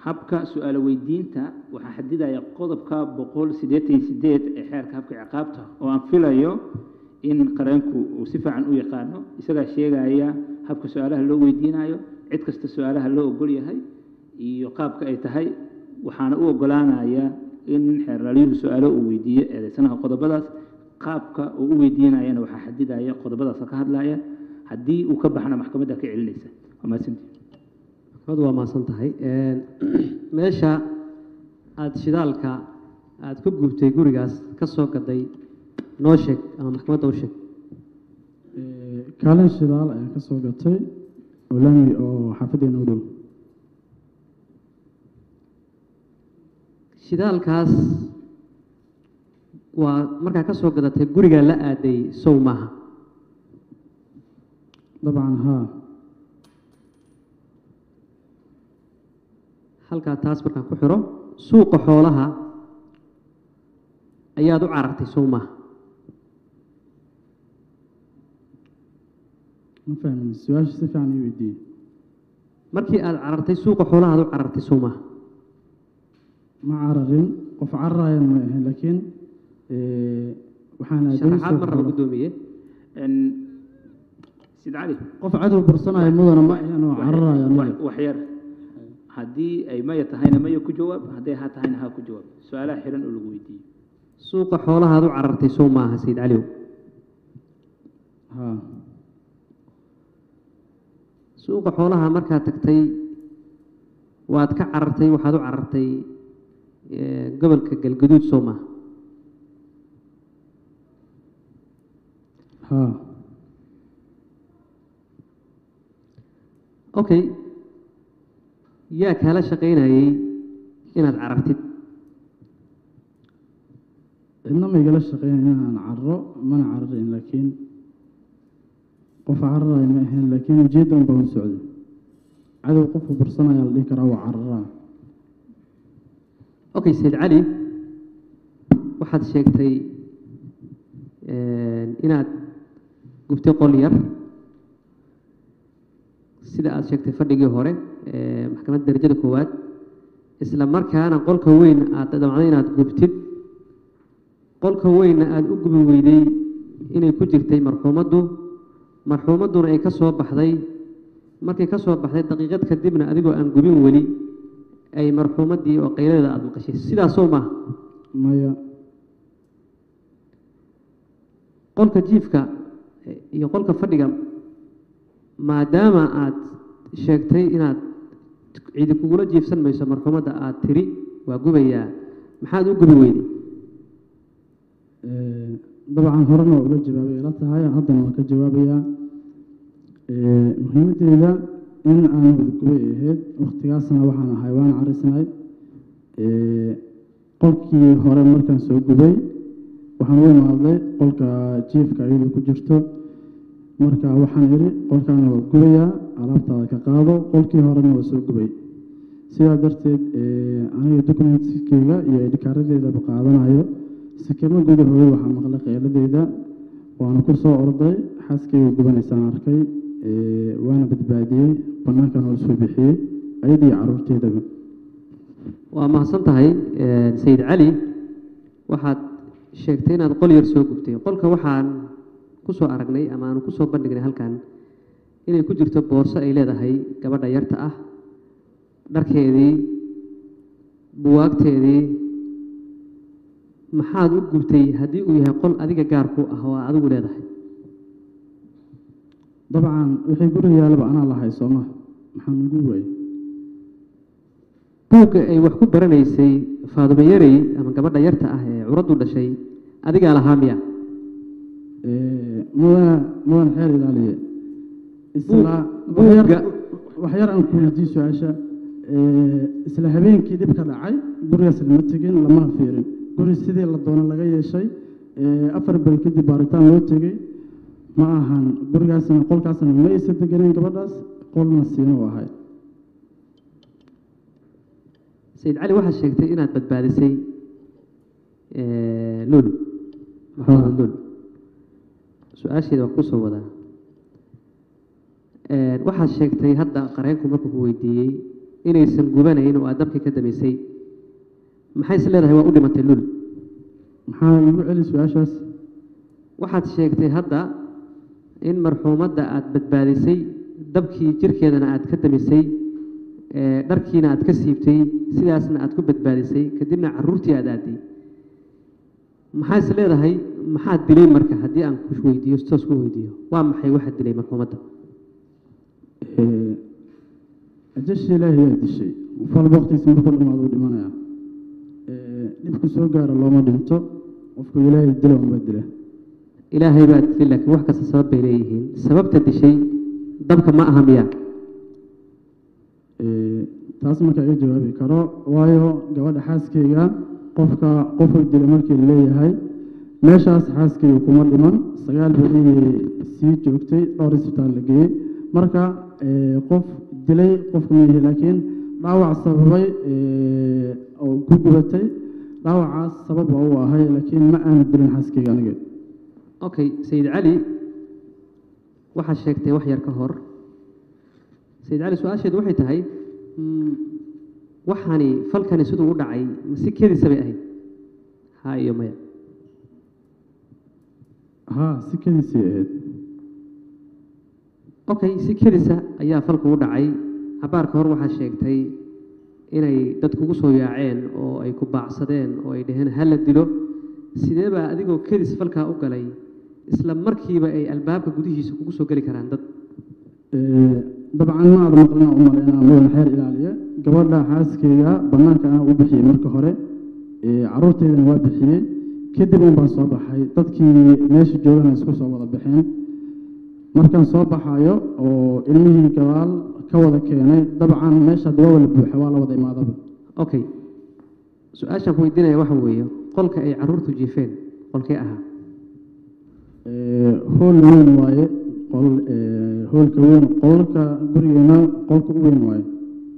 habka su-aalo weydiinta waxaa xadidaya qodobka boqol siddeetan iyo sideed ee xeerka habka ciqaabta oo aan filayo in qareenku uu si fiican u yaqaano isagaa sheegaya habka su-aalaha loo weydiinayo cid kasta su-aalaha loo ogol yahay iyo qaabka ay tahay waxaana u ogolaanaya in xeerlaalyuhu su-aalo uu weydiiyo eedeysanaha qodobadaas qaabka uu u weydiinayana waxaa xadidaya qodobadaas ka hadlaya haddii uu ka baxna maxkamadda ka celinaysa waa mahadsantihi maxkamadu waa mahadsan tahay meesha aada shidaalka aada ku gubtay gurigaas ka soo gaday noo sheeg ama maxkamadda u sheeg kaalin shidaal ayaan ka soo gatay oo laami oo xaafadeena u dhow shidaalkaas waa markaa ka soo gadatay gurigaa la aaday sow maaha dabcan haa halkaa taas markaan ku xiro suuqa xoolaha ayaad u carartay sow maaha ma fahmin su-aasha si fiican ii weydiiyey markii aada carartay suuqa xoolaha aad u carartay sow maaha ma cararin qof cararayan ma ahayn laakiin waxaan aaday sharaxaad suuqa mar raba xoolaha. guddoomiye sid cali qof cadow bursanayo mudana ma ahan oo cararayo aniga wax- wax yar haddii ay maya tahayna maya ku jawaab hadday ha tahayna ha ku jawaab su-aalaha xiran oo lagu weydiiyo suuqa xoolaha aad u carartay sow maaha sayid caliw haa suuqa xoolaha markaad tagtay waad ka carartay waxaad u carartay eh, gobolka galgaduud soo maaha haa okay yaa kaala shaqaynayay inaad carartid cidna ma igala shaqeyn inaan carro mana cararin laakiin qof cararayo ma ahayn laakiin ujeedda un baan u socday cadow qofku bursanaya la dhihi karaa waa cararaa okay sayid cali waxaad sheegtay eh, inaad gubtay qol yar sida aad sheegtay fadhigii hore ee maxkamadda darajada koowaad isla markaana qolka weyn aad damcday inaad gubtid qolka weynna aada u gubi weyday inay ku jirtay marxuumaddu marxuumadduna ay ka soo baxday markay ka soo baxday daqiiqad kadibna adigoo aan gubin weli ay marxuumaddii oo qayladeeda aada maqashay sidaasoo maaha maya qolka jiifka iyo qolka fadhiga maadaama aad sheegtay inaad cidi kugula jiifsan mayso marxuumadda aad tiri waa gubayaa maxaad u gubi weyday Eh, dabcan horena waa uga jawaabay ila tahay haddana waan ka jawaabayaa Eh, muhiimaddeeda in aan wadagubay ay ahayd wakhtigaasna waxaan ahay waan carisnay Eh, qolkii hore markaan soo gubay waxaan u imaaday qolka jiifka iyadoo ku jirto marka waxaan idhi qolkaana waa gubayaa alaabtaada ka qaado qolkii horena waa soo gubay sidaa darteed eh, aniga documentskeyga iyo idhikaaradeedaba qaadanayo sakamo gudahooda waxaa maqlay qeyladeeda waana ku soo orday xaaskayga gubanaysaan arkay eh, waana badbaadiyey banaankan oo soo bixiyey ayadii caruurteedaba waa mahadsan tahay eh, sayid cali waxaad sheegtay inaad qol yar soo gubtay qolka waxaan ku soo aragnay ama aanu ku soo bandhignay halkan inay ku jirto boorso ay leedahay gabadha yarta ah dharkeedii buwaagteedii maxaad u gubtay haddii uu yahay qol adiga gaar ku ah oo aad adigu leedahay dabcan wixii guriga yaalaba anaa lahay sooma maxaan ugu waayey buugga ay wax ku baranaysay faadumo yarey ama gabadha yarta ah ee curaddu dhashay adigaa lahaa miya Eh, mudana mudan xeer ilaaliye isla Buug- waxyar buugga- waxyar aan ku weydiiyo su-aasha Eh, isla habeenkii dhib ka dhacay gurigaas lama tegin lamana fiirin guri sidii la doono laga yeeshay Eh, afar beri kadib baaritaan loo tegey ma ahan gurigaasna qolkaasna ma aysa deganeen gabadhaas qolna siina u ahay sayid cali waxaad sheegtay inaad badbaadisay eh, lul maxamed lul su-aasheeda waa kusoo wadaa Eh, waxaad sheegtay hadda qareenku markuu ku weydiiyey inaysan gubanayn oo aad dabkii ka damisay maxay is leedahay waa u dhimatay lul maxaa igu celi su-aashaas waxaad sheegtay hadda in marxuumadda aad badbaadisay dabkii jirkeedana aad ka damisay ee dharkiina aad ka siibtay sidaasna aad ku badbaadisay kadibna caruurtii aad aaday maxaa is leedahay maxaad dilay marka haddii aan ku weydiiyo toos ku weydiiyo waa maxay waxaad dilay marxuumadda Ee, ajasha ilaahay yaa dishay qof walba waqtigiisa markuu dhamaado uu dhimanaya Ee, dhibku soo gaara looma dhinto qofku ilaahay dila unba dila ilaahay baa dilay laakiin wax kasta sabab bay leeyihiin sababta dishay dabka ma aha miya Ee, taas markaa iga jawaabi karo waayo gabadha xaaskayga qofka qofuu dila markii la leeyahay meeshaas xaaskayga kuma dhiman sagaal beri sii joogtay dhowr isbitaal la geeyey marka ee, qof dilay qofka miyihi laakiin dhaawac sababay ee, oo ku gubatay dhaawacaas sabab waa u ahay laakiin ma aana dilin xaaskayga aniga okay sayid cali waxaad sheegtay wax yar ka hor sayid cali su-aasheedu waxay tahay mm, waxani falkani siduu u dhacay masi kedisa bay ahayd ha iyo maya haa si kadiisay ahayd okay si kedisa ayaa falku u dhacay cabaarka hor waxaad sheegtay inay dad kugu soo yaaceen oo ay ku baacsadeen oo ay dhaheen ha la dilo sidee baa adigoo kedis falkaa u galay isla markiiba ay albaabka gudihiisa kugu soo geli karaan dad Ee, dabcan ma aada maqlina u malaynaa mudan xeer ilaaliya gabadha xaaskayga bannaanka aan u bixiyey marka hore ee, carruurteydana waa bixiyey kadib un baan soo baxay dadkii meesha joogana isku soo wada baxeen markaan soo baxayo oo ilmihii gadaal ka wada keenay dabcan meesha hadii waa wala buuxa waa la wada imaadaba okay su-aashaan ku weydiinaya waxa weeye qolka ay caruurtu jiifeen qolkee ahaa Ee, hool weyn waaye qol ee, hoolka weyn qolka gurigeena qolka u weyn waaye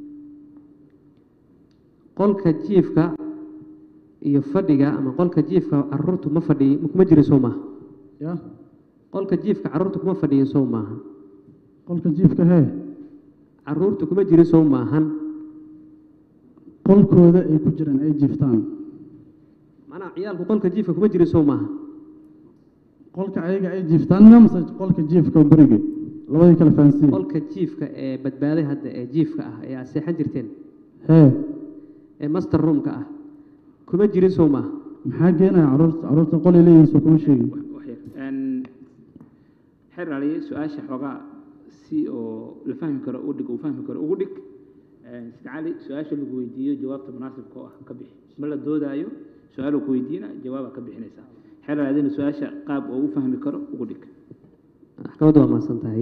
qolka jiifka iyo fadhiga ama qolka jiifka caruurtu ma fadhiyi kuma jirin sow maaha ya qolka jiifka caruurtu kuma fadhiyin sow maaha qolka jiifka hee caruurtu kuma jirin sow maahan qolkooda ay ku jiraan ay jiiftaan macnaha ciyaalku qolka jiifka kuma jirin sow maaha qolka ayaga ay jiiftaan mase qolka jiifka guriga labadii kala fahansiin qolka jiifka ee badbaaday hadda ee jiifka ah ee aad seexan jirteen hee ee master roomka ah kuma jirin sow maaha maxaa geenaya caruurta caruurta qolay leeyihiin soo kuma sheegin waxyar Een, xeer aliye su-aasha xoogaa si oo la fahmi karo u dhig uu fahmi karo ugu dhig Een, sida cali su-aasha lagu weydiiyo jawaabta munaasibka oo ah ka bixi ma la doodaayo su-aal ku weydiina jawaabaa ka bixinaysaa xeer aliyadina su-aasha qaab oo u fahmi karo ugu dhig maxkamaddu waa mahadsan tahay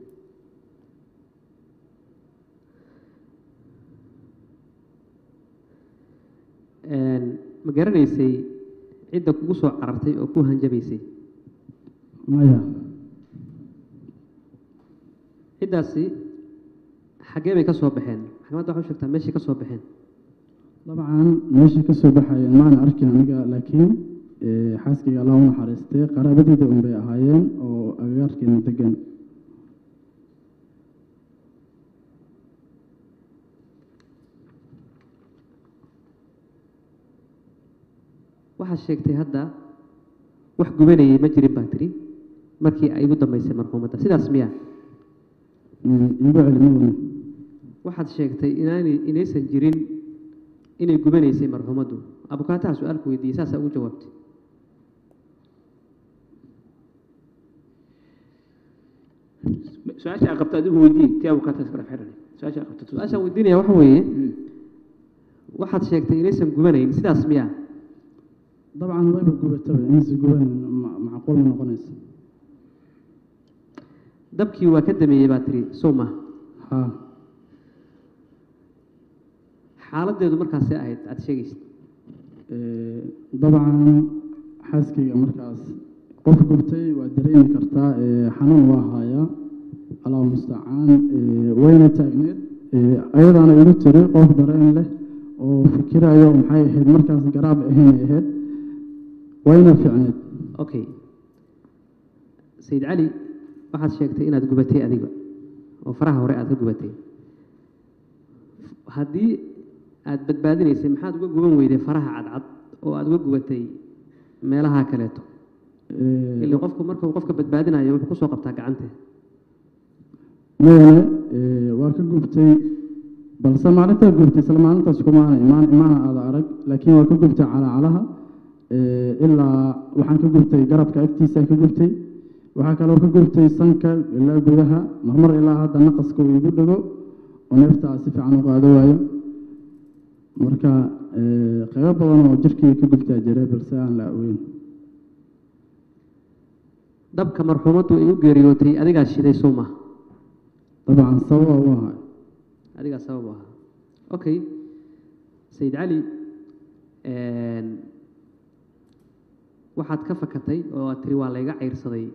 Een, ma garanaysay cidda kugu soo carartay oo ku hanjabaysay maya ciddaasi xaggee bay ka soo baxeen maxkamadda waxaa u sheegtaa meeshay ka soo baxeen dabcan meesha ka soo baxayeen maana arkin aniga laakiin ee, xaaskayga allah u naxariistay qaraabadeyda un bay ahaayeen oo agagaarkeena degan waxaad sheegtay hadda wax gubanayay ma jirin baa tiri markii ay ugu dambaysay marxuumadda sidaas miya Mm, iigu celi madana waxaad sheegtay inaanay inaysan jirin inay gubanaysay marxuumaddu abukaataha su-aalku weydiiyey saasaa ugu jawaabtay su-aasha aad qabto adigu weydii ti abukaataas kala xeer aliye su-aasha aad qabto su-aashaan weydiinaya waxa weeye Mm. waxaad sheegtay inaysan gubanayn sidaas miya dabcan wayba gubataba inaysa guban ma- macquul ma noqonaysa dabkii waa ka dameeyey baa tiri sow maaha haa xaaladdeedu markaasee ahayd aad sheegaysid Ee, dabcan xaaskayga markaas qof gubtay waa dareemi kartaa ee, xanuun waa hayaa allahu mustacaan ee, wayna taagneed ee, ayadaana igu tiri qof dareen leh oo fikirayo maxay ahayd markaas garaab ahayn ay ahayd wayna fiicneed okay sayid cali waxaad sheegtay inaad gubatay adiga oo faraha hore aad ka gubatay haddii aada badbaadinaysay maxaad uga guban weyday faraha cadcad oo aada uga gubatay meelaha kaleeto Ee, ilaa qofku marka uu qofka badbaadinayo wuxuu kusoo qabtaa gacante mudane ee, waa ka gubtay balse maalintaa gubtay isla maalintaas kumaana imaan imaana aada arag laakiin waa ka gubtay calaacalaha ee, ilaa waxaan ka gubtay garabka agtiisaan ka gubtay waxaa kaloo ka gubtay sanka ilaa gudaha marmar ilaa hadda naqaska uu igu dhego oo neeftaa si fiican u qaado waayo marka ee, qaybo badan oo jirkii ka gubtaa jira balse aan la aweyn dabka marxuumaddu ay u geeriyootay adigaa shiday soo maha dabcan sababa u ahay adigaa sabab u ahaa okay sayid cali een, waxaad ka fakatay oo aad tiri waa layga cayrsaday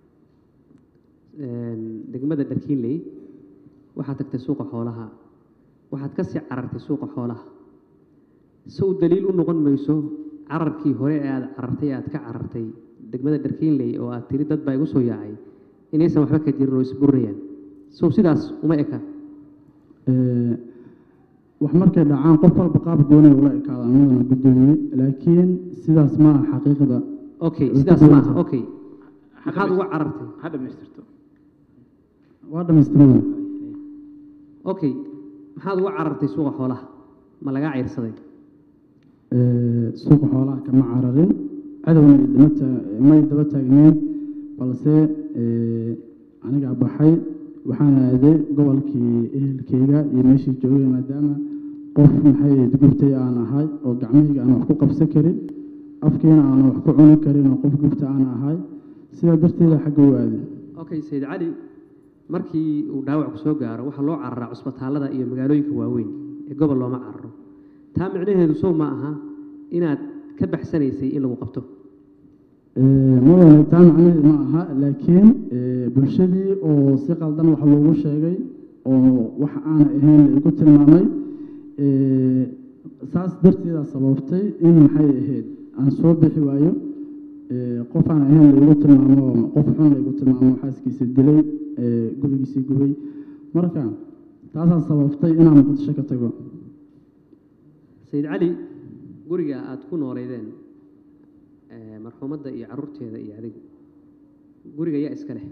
een, degmada dharkiinley waxaad tagtay suuqa xoolaha waxaad ka sii carartay suuqa xoolaha se u daliil u noqon mayso cararkii hore ee aad carartay ee aad ka carartay degmada dharkiinley oo aad tiri dad baa igu soo yaacay inaysan waxba ka jirin oo isburinayaan sow sidaas uma eka Ee, wax markay dhacaan qof walba qaab goonay ula ekaada amadana gudoomiye laakiin sidaas ma aha xaqiiqda okay Way sidaas ku maaha duwan tahay. okay maxaad uga carartay ha dhamaystirto waa dhamaystirmada okay maxaad uga carartay suuqa xoolaha ma lagaa cayrsaday Ee, suuqa xoolaha kama cararin cadowna idama taa- may daba taagneyn balse ee, anigaa baxay waxaan aaday gobolkii ehelkeyga iyo meeshii joogay maadaama qof maxay ahayd gubtay aan ahay oo gacmahayga aan wax ku qabsan karin afkiina aan wax ku cuni karin oo qof gubta aan ahay sidaa darteeda xagga u aaday okay sayid cali markii uu dhaawac ku soo gaaro waxaa loo cararaa cusbitaallada iyo magaalooyinka waaweyn ee gobol looma cararo taa micnaheedu sow ma aha inaad ka baxsanaysay in lagu qabto Ee, mudane taa macnaheed ma aha laakiin ee, bulshadii oo si qaldan wax loogu sheegay oo wax aana ahayn la igu tilmaamay ee, saas darteeda sababtay in maxay ahayd aan soo bixi waayo ee, qof aan ahayn la igu tilmaamo qof xun la igu tilmaamo xaaskiisa dilay ee, gurigiisii gubay marka taasaa sababtay inaan muqdisho ka tago sayid cali guriga aada ku nooleydeen ee, marxuumadda iyo carruurteeda iyo adigu guriga yaa iska leh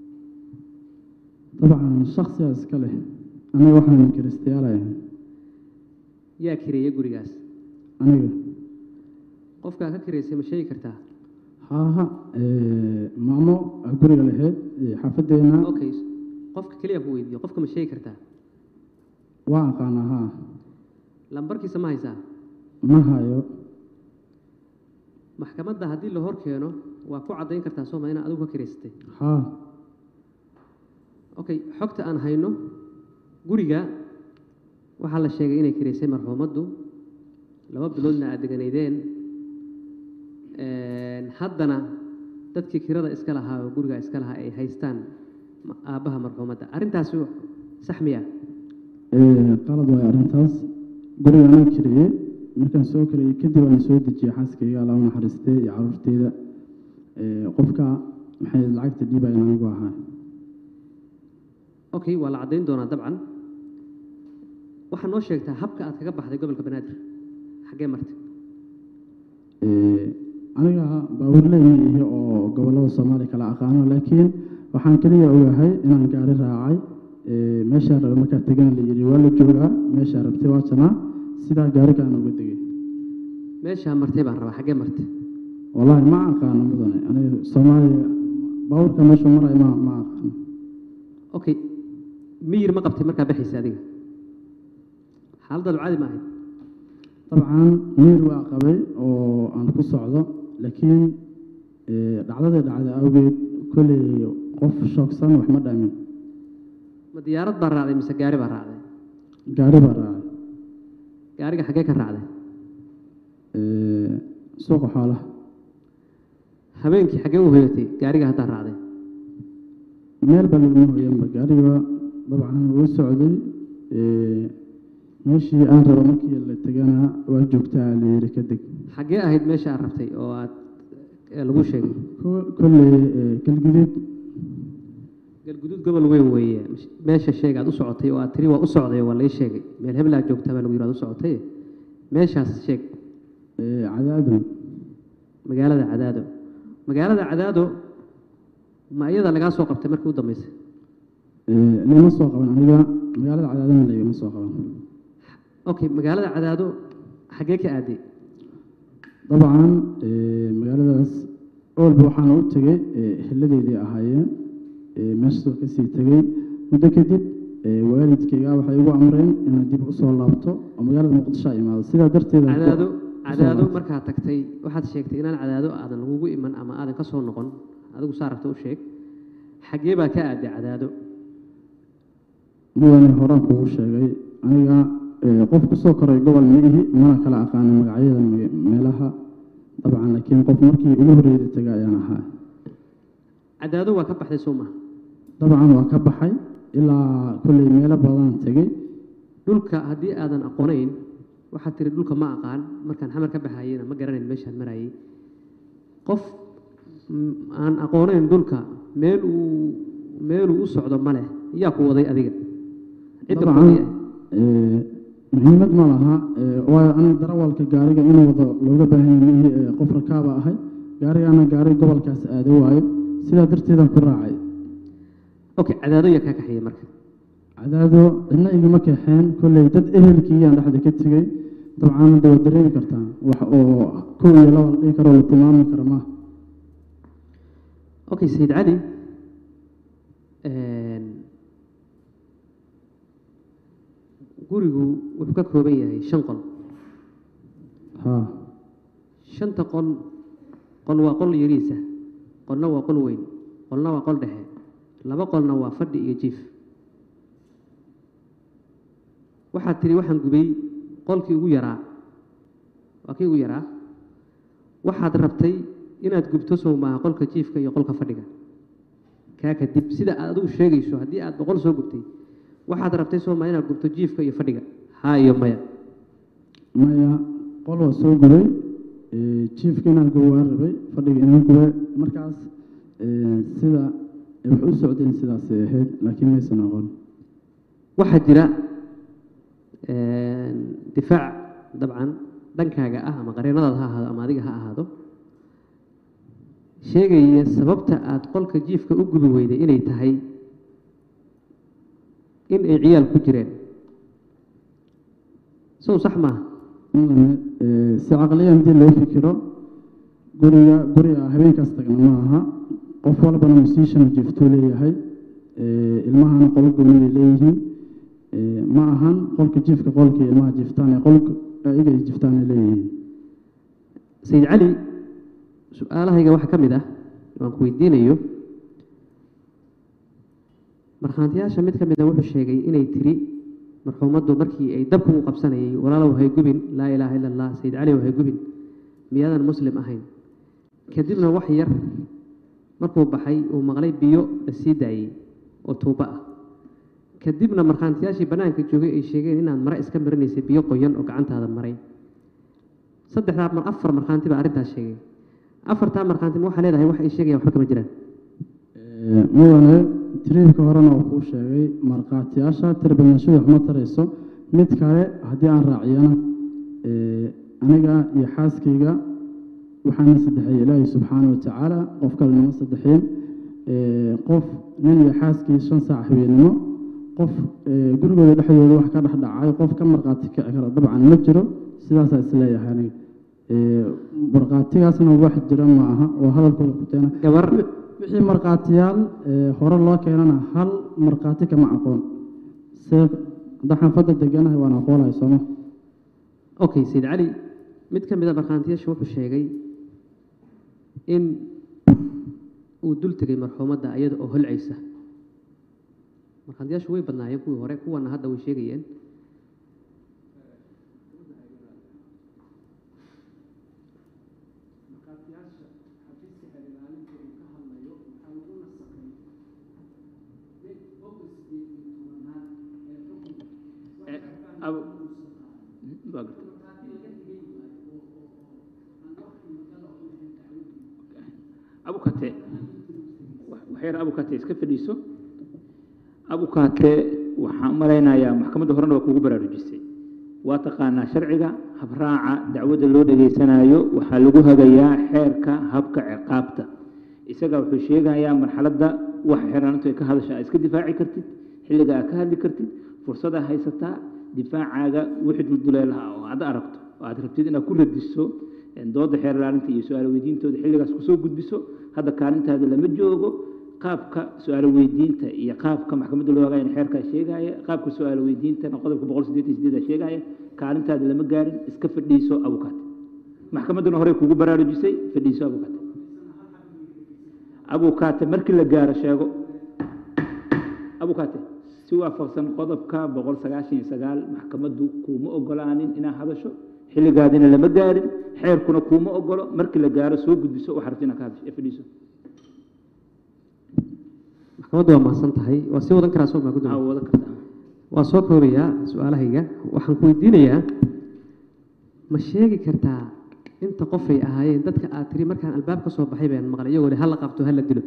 dabcan shaksiyaa iska leh aniga waxaan kiristayaalaya yaa kireeya gurigaas aniga qofkaa ka kireysay ma sheegi kartaa haaha ee, maamo aa guriga lahayd ee, xaafadeena okay qofka keliya ku weydiiyo qofka ma sheegi kartaa waa aqaanaa haa lambarkiisa ma haysaa ma hayo maxkamadda haddii la hor keeno waa ku caddayn kartaa sooma inaad adigu ka kireysatay haa okay xogta aan hayno guriga waxaa la sheegay inay kireysay marxuumaddu laba biloodna aad deganaydeen Een, haddana dadkii kirada iska lahaa oo guriga iska lahaa ay haystaan ma- aabbaha marxuumadda arrintaasi sax miya ee, qalad waayo arrintaas guriga anaa kiriyey markaan soo kiriyey kadib aan soo dejiyey xaaskayga alla u naxariistay iyo caruurteyda ee, qofka maxay lacagta dhiibayan anigu ahaa okay waa la caddayn doonaa dabcan waxaa noo sheegtaa habka aad kaga baxday gobolka banaadir xaggee martay Ee, aniga baawurley ma ihi oo gobollada soomaaliya kala aqaano laakiin waxaan keliya ogahay inaan gaari raacay ee, meeshaa rabe markaa tegana la yidhi waa la joogaa meeshaa rabtay waa janaa sidaa gaarigaan uga degay meeshaa martay baan rabaa xaggee martay wallaahi ma aqaano mudane aniga soomaaliya baawurka meeshuu marayo ma ma aqaano okay miyir ma qabtay markaa baxaysa adiga xaaladaadu caadi ma ahayd dabcan miir waa qabay oo aan ku socdo laakiin ee, dhacdadii dhacda awgeed kolley qof shoogsan wax ma dhaamin ma diyaarad baa raacday mise gaari baa raacday gaari baa raacay gaariga xaggee ka raacday ee, suuqa xoolaha habeenkii xaggee u hoyatay gaariga haddaa raacday meel baa laguma hoyanba gaariga dabcan wuu socday ee, meeshii aan rabo markii la tegana waa joogtaa la yidhi ka deg xaggee ahayd meesha aad rabtay oo aad ee lagu sheegay Ko- kolley ee, galguduud galguduud gobol weyn weeye meesha sheeg aad u socotay oo aad tiri waa u socday waa lay sheegay meel hebel aad joogtaa baa lagu yidhi aad u socotay meeshaas sheeg Ee, cadaado magaalada cadaado magaalada cadaado ma iyada lagaa soo qabtay markii u dambeysay Ee, lama soo qaban aniga magaalada cadaadana lagama soo qaban okay magaalada cadaado xaggee ka aaday dabcan ee, magaaladaas oolba waxaana u tegey ee, ehladeydii ahaayeen ee, meeshaasoo kasii tegey muddo kadib ee, waalidkayga waxay igu amreen inaan dib usoo laabto oo magaalada muqdisho a imaado sidaa darteed aan ku- cadaado usoo cadaado laabtay. markaad tagtay waxaad sheegtay inaan cadaado aadan lagugu iman ama aadan ka soo noqon adigu saa rabta u sheeg xaggee baa ka aaday cadaado mudane horaan kugu sheegay aniga ee, qof kusoo koray gobol ma ihi mana kala aqaanin magacyada me- meelaha dabcan laakiin qof markii ugu horreeyay tegay ayaan ahaa cadaado waa ka baxday soo maha dabcan waa ka baxay ilaa kolley meelo badan tegey dhulka haddii aadan aqoonayn waxaad tiri dhulka ma aqaan markaan xamar ka baxayena ma garanayn meeshaan marayay qof mm, aan aqoonayn dhulka meel uu meeluu u socdo ma leh yaa ku waday adiga cidda ku dabcan waday ee, muhiimad ma laha ee, waayo aniga darawalka gaariga inuu wado looga baahan yahay mihi ee, qof rakaaba ahay gaarigaana gaari gobolkaas aado waayo sidaa darteedaan ku raacay okay cadaado yaa kaa kaxeeyey marka cadaado cidna igama kaxeen kolley dad ehelkiiyaan dhexda ka tegey dabcan hadda waad dareemi kartaa wax oo kow iyo laba la dhihi karo la tilmaami karo maaha okay sayid cali een, gurigu wuxuu ka kooban yahay shan qol haa shanta qol qol waa qol yariisa qolna waa qol weyn qolna waa qol dhexe laba qolna waa fadhi iyo jiif waxaad tiri waxaan gubay qolkii ugu yaraa waa kii ugu yaraa waxaad rabtay inaad gubto sow maaha qolka jiifka iyo qolka fadhiga kaa kadib sida aad adigu sheegayso haddii aad boqol soo gubtay waxaad rabtay soo maaha inaad gubto jiifka iyo fadhiga haa iyo maya maya qol waa soo gubay ee, jiifka inaan gubo waan rabay fadhiga inaan gubay markaas ee, sida ay wax u socdeen sidaasay ahayd laakiin maysan aqoon waxaa jira een, difaac dabcan dhankaaga ah ama qareenadaada ha ahaado ama adiga ha ahaado sheegaya sababta aad qolka jiifka u gubi weyday inay tahay in ay ciyaal ku jireen sow sax maaha mudane ee, si caqliyan haddii loo fikiro guriga guriga habeenkaas tagna ma aha qof walbana musician jiftuu leeyahay ee, ilmahana qolo gooni bay leeyihiin ee, ma ahan qolka jiifka qolka ilmaha jiftaan ee qolka iyaga ay jiftaan ay leeyihiin sayid cali su-aalahayga waxaa ka mid ah waan ku weydiinayo markhaantiyaasha mid ka mid a wuxuu sheegay inay tiri marxuumaddu markii ay dabku u qabsanayay walaalow hay gubin laa ilaaha ila allah sayid cali hay gubin miyaadan muslim ahayn kadibna wax yar markuu baxay uu maqlay biyo la sii daayey oo tuubo ah kadibna markhaantiyaashii bannaanka joogay ay sheegeen inaad mare iska marinaysay biyo qoyan oo gacantaada maray saddexdaa mar afar markhaanti baa arrintaas sheegay afartaa markhaanti ma waxaa leedahay wax ay sheegayaan waxba kama jiraan Ee, mudane tiriibka horena oo kuu sheegay markhaatiyaasha tirbanashadu waxma tarayso mid kale haddii aan raaciyana ee, aniga iyo xaaskayga waxaana saddexeeyey ilaahay subxaana wa tacaala qof kale nama saddexeen ee, qof nin iyo xaaskii shan saac habeenimo qof ee, gurigooda dhexdooda wax ka dhex dhacay qof ka markhaati kici kara dabcan ma jiro sidaasaa isleeyahay aniga Ee, markhaatigaasna wax jira ma aha oo hadalkooda ku teena gabar wixii markhaatiyaal ee, hore loo keenana hal markhaati kama aqoon se hadda xaafadda deganahay waan aqoolahay sooma okay sayid cali mid ka mid a markhaantiyaasha wuxuu sheegay in uu dul tegay marxuumadda iyada oo holcaysa markhaantiyaashu way badnaayeen kuwii hore kuwana hadda way sheegayeen Abu- waa gartay. abukate wax yar abukate iska fadhiiso abukaate waxaan u malaynayaa maxkamadda horena waa kugu baraarujisay waa taqaanaa sharciga habraaca dacwadda loo dhegaysanayo waxaa lagu hagayaa xeerka habka ciqaabta isaga wuxuu sheegayaa marxaladda wax xeeraantu ay ka hadasha aad iska difaaci kartid xilliga aad ka hadli kartid fursadaa haysataa difaacaaga wixii dulduleelaha oo aad aragto oo aad rabtid inaad ku radiso dooda xeer ilaalinta iyo su-aalo weydiintooda xilligaas kusoo gudbiso hadda kaalintaada lama joogo qaabka su-aalo weydiinta iyo qaabka maxkamadda loo hagaayana xeerkaa sheegaya qaabka su-aalo weydiintana qodobka boqol siddeetan sideeda sheegaya kaalintaada lama gaarin iska fadhiiso abukaate maxkamadduna horey kugu baraarujisay fadhiiso abukaate abukaate markii la gaaro sheego abukaate si waafaqsan qodobka boqol sagaashan iyo sagaal maxkamaddu kuuma ogolaanin inaad hadasho xilligaadina lama gaarin xeerkuna kuuma ogolo markii la gaaro soo gudbiso waxaa rabti inaad ka hadasho ee fadhiiso maxkamaddu waa mahadsan tahay waa sii wadan karaa soo maa aa gudoomiye wada kartaa waa soo koobayaa su-aalahayga waxaan ku weydiinayaa ma sheegi kartaa inta qofay ahaayeen dadka aad tiri markaan albaab ka soo baxay baan maqlay iyagoo leh hala qabto hala dilo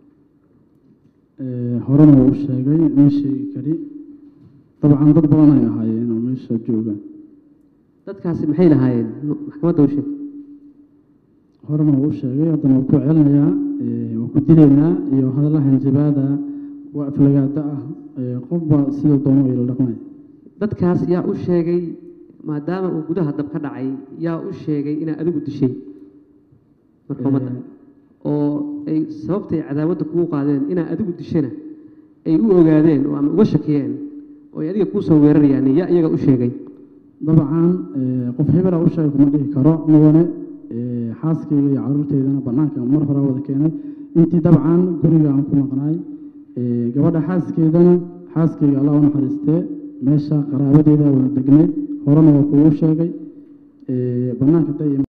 Ee, horena wuu u sheegay ma sheegi kari dabcan dad badan ay ahaayeen oo meesha jooga dadkaasi maxay lahaayeen M- maxkamadda u sheeg horena wuu u sheegay haddana wuu ku celinayaa ee, waa ku dilaynaa iyo hadalla hanjabaada waa aflagaada ah ee, qofba siduu doono ila dhaqmay dadkaas yaa u sheegay maadaama uu gudaha dab ka dhacay yaa u sheegay inaad adigu dishay marka ummadda oo ay sababtay cadaawadda kugu qaadeen inaad adigu dishana ay u ogaadeen oo ama uga shakiyeen oo ay adiga kuu soo weerarayaan yaa iyaga u sheegay dabcan ee, qof hebela u sheegay kuma dhihi karo mudane ee, xaaskayga iyo caruurteydana bannaanka mar hore wada keenay intii dabcan guriga aan ku maqnaay ee, gabadha xaaskeydana xaaskayga allah u naxariistee meesha qaraabadeeda wada degnayd horena waa kugu sheegay ee, bannaanka day